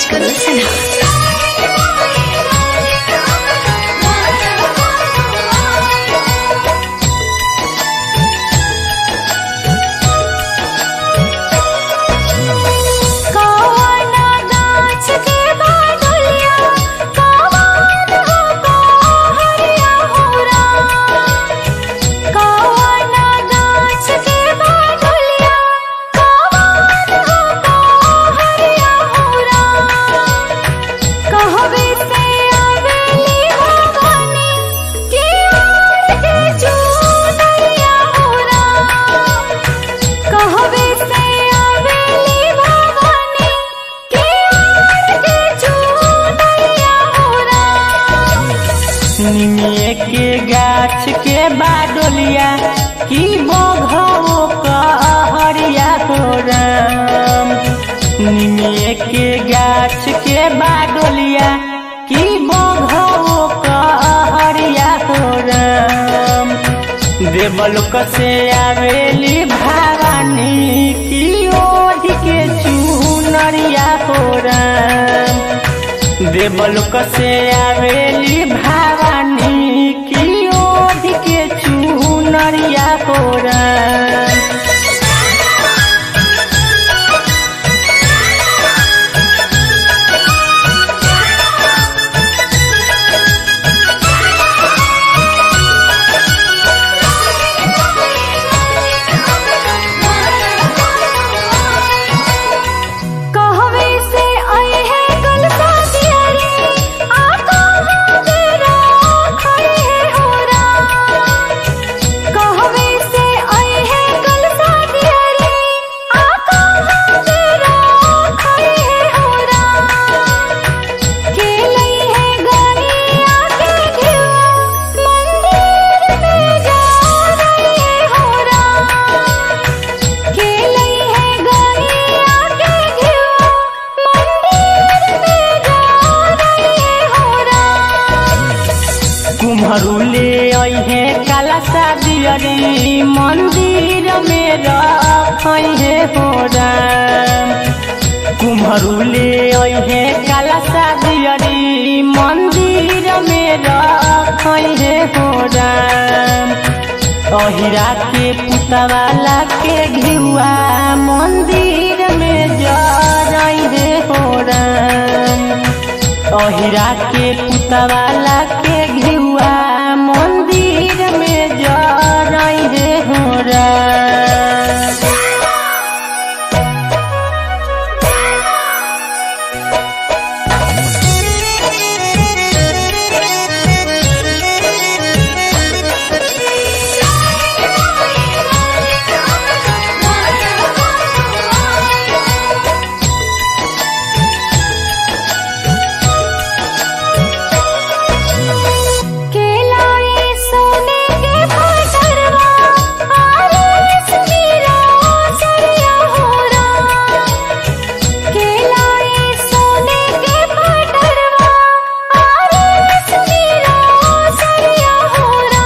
करो सना कौना गाछ के बादलिया कौन हो हरिया होरा कौना गाछ के बादलिया कौन हो हरिया होरा कहवे से आवेली भवानी की ओर के चूनरिया होरा कहवे से आवेली भवानी की ओर के चूनरिया होरा निमिये के गाछ के बाडोलिया की बघो कहरिया हो राम निमिये के गाछ के बाडोलिया की बघो कहरिया हो राम देवलोक से आवेली भवानी की ओढ़ के चूनरिया हो राम देवलोक से आवेली भवानी की ओढ़ के चूनरिया कोरा कहवे से आए हैं कल साथियारे आका तेरा खड़े है होरा कहवे से आए हैं कल साथियारे आका तेरा खड़े है होरा खेलई है गानी आके घेवा मंदिर में जा रही है होरा खेलई है गानी आके घेवा मंदिर में जा रही है होरा कुम्हरू ले अहे काला शादियरी मंदिर में रखे हो राम कुम्हरू ले अहे काला शादियरी मंदिर में रखे हो राम अहिरा के पुतवाला के घिउआ मंदिर में जरई रे हो राम अहिरा के पुतवाला के घिउआ मंदिर में जरई रे हो राम केलाई सोने के भाटरवा आरस मीरा सरिया होरा केलाई सोने के भाटरवा आरस मीरा सरिया होरा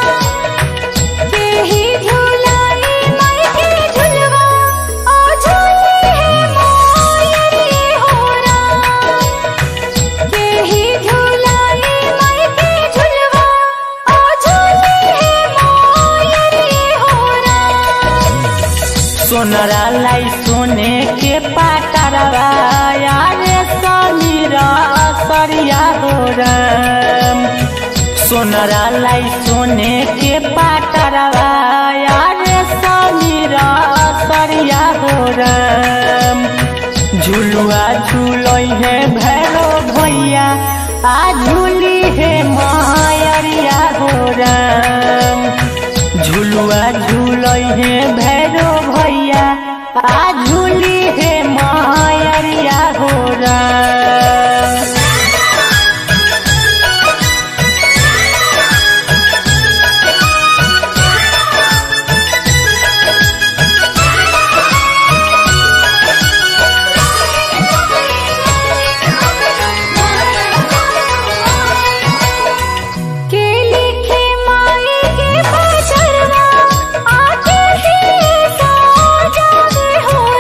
केही झूलाई माई के झुलवा ओ झूली है मोयरी होरा केही झूलाई माई के झुलवा ओ झूली है मोयरी होरा सोनरा लाई सोने के पाटरवा यारे समीरा सरिया हो राम सोनरा लाई सोने के पाटरवा यारे समीरा सरिया हो राम झुलुआ झूलई है भैरो भैया आ झूली है मायरिया हो राम झुलुआ झूलई है भैरो भैया आ झूली है मायरिया हो राम के लिखे माई के बजरवा आके ही सो जावे हो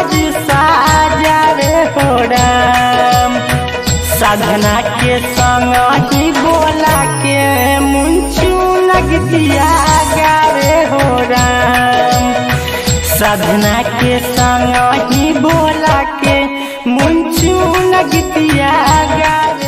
जी साजावे हो राम साधना के संग ही बोला के मुंचू नगतिया गावे हो राम साधना के संग ही बोला के मुंचू नगतिया गावे